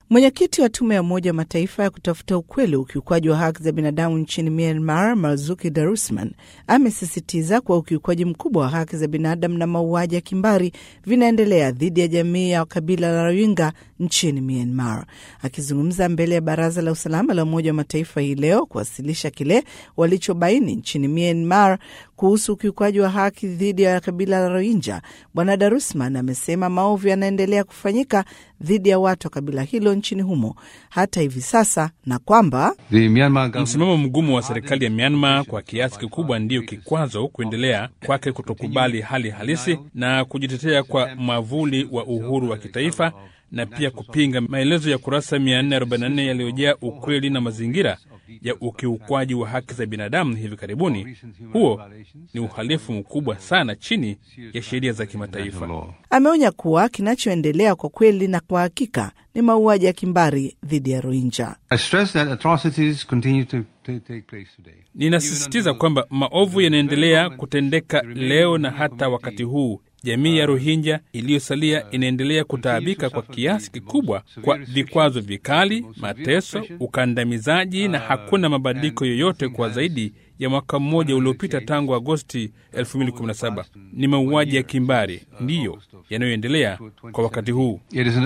Mwenyekiti wa tume ya Umoja wa Mataifa ya kutafuta ukweli wa ukiukwaji wa haki za binadamu nchini Myanmar, Marzuki Darusman, amesisitiza kuwa ukiukwaji mkubwa wa haki za binadamu na mauaji ya kimbari vinaendelea dhidi ya jamii ya kabila la Rohingya nchini Myanmar. Akizungumza mbele ya Baraza la Usalama la Umoja wa Mataifa hii leo kuwasilisha kile walichobaini nchini Myanmar kuhusu ukiukwaji wa haki dhidi ya kabila la Rohingya, Bwana Darusman amesema maovu yanaendelea kufanyika dhidi ya watu wa kabila hilo nchini humo hata hivi sasa, na kwamba msimamo mgumu wa serikali ya Myanmar kwa kiasi kikubwa ndiyo kikwazo kuendelea kwake kutokubali hali halisi na kujitetea kwa mwavuli wa uhuru wa kitaifa na pia kupinga maelezo ya kurasa 444 yaliyojaa ukweli na mazingira ya ukiukwaji wa haki za binadamu hivi karibuni. Huo ni uhalifu mkubwa sana chini ya sheria za kimataifa. Ameonya kuwa kinachoendelea kwa kweli na kwa hakika ni mauaji ya kimbari dhidi ya Rohingya. Ninasisitiza kwamba maovu yanaendelea kutendeka leo na hata wakati huu jamii ya Rohingya iliyosalia inaendelea kutaabika kwa kiasi kikubwa kwa vikwazo vikali, mateso, ukandamizaji na hakuna mabadiliko yoyote kwa zaidi ya mwaka mmoja uliopita tangu Agosti 2017. Ni mauaji ya kimbari ndiyo yanayoendelea kwa wakati huu.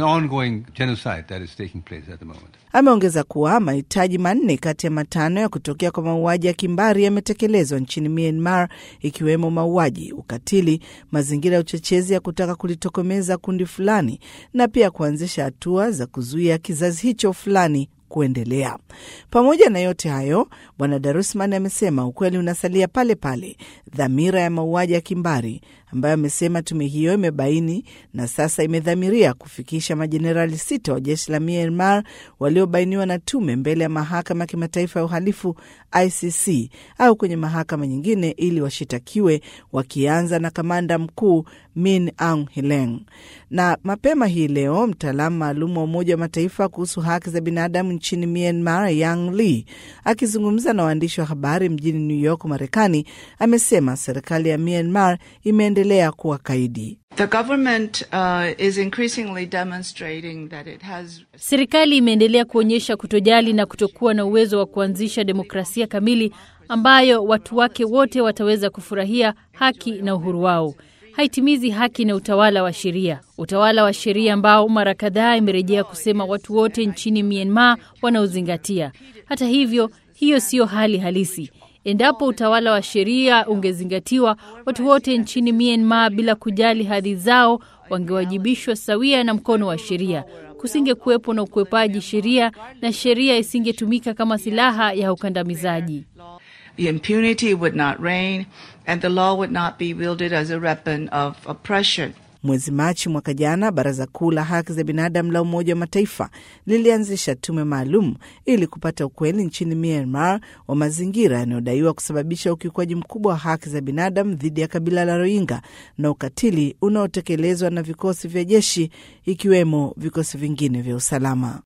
Ameongeza kuwa mahitaji manne kati ya matano ya kutokea kwa mauaji ya kimbari yametekelezwa nchini Myanmar, ikiwemo mauaji, ukatili, mazingira ya uchochezi ya kutaka kulitokomeza kundi fulani na pia kuanzisha hatua za kuzuia kizazi hicho fulani kuendelea. Pamoja na yote hayo, Bwana Darusman amesema ukweli unasalia pale pale, dhamira ya mauaji ya kimbari ambayo amesema tume hiyo imebaini na sasa imedhamiria kufikisha majenerali sita wa jeshi la Myanmar waliobainiwa na tume mbele ya mahakama ya kimataifa ya uhalifu ICC au kwenye mahakama nyingine ili washitakiwe, wakianza na kamanda mkuu Min Aung Hlaing. Na mapema hii leo mtaalamu maalum wa Umoja wa Mataifa kuhusu haki za binadamu nchini Myanmar, Yang Lee, akizungumza na waandishi wa habari mjini New York, Marekani, amesema serikali ya Myanmar imeendelea kuwa kaidi. The government, uh, is increasingly demonstrating that it has... Serikali imeendelea kuonyesha kutojali na kutokuwa na uwezo wa kuanzisha demokrasia kamili ambayo watu wake wote wataweza kufurahia haki na uhuru wao. Haitimizi haki na utawala wa sheria, utawala wa sheria ambao mara kadhaa imerejea kusema watu wote nchini Myanmar wanaozingatia. Hata hivyo, hiyo siyo hali halisi. Endapo utawala wa sheria ungezingatiwa, watu wote nchini Myanmar bila kujali hadhi zao wangewajibishwa sawia na mkono wa sheria. Kusinge kuwepo na ukwepaji sheria na sheria isingetumika kama silaha ya ukandamizaji. The impunity would not reign and the law would not be wielded as a weapon of oppression. Mwezi Machi mwaka jana, Baraza Kuu la Haki za Binadamu la Umoja wa Mataifa lilianzisha tume maalum ili kupata ukweli nchini Myanmar wa mazingira yanayodaiwa kusababisha ukiukwaji mkubwa wa haki za binadamu dhidi ya kabila la Rohingya na ukatili unaotekelezwa na vikosi vya jeshi ikiwemo vikosi vingine vya usalama.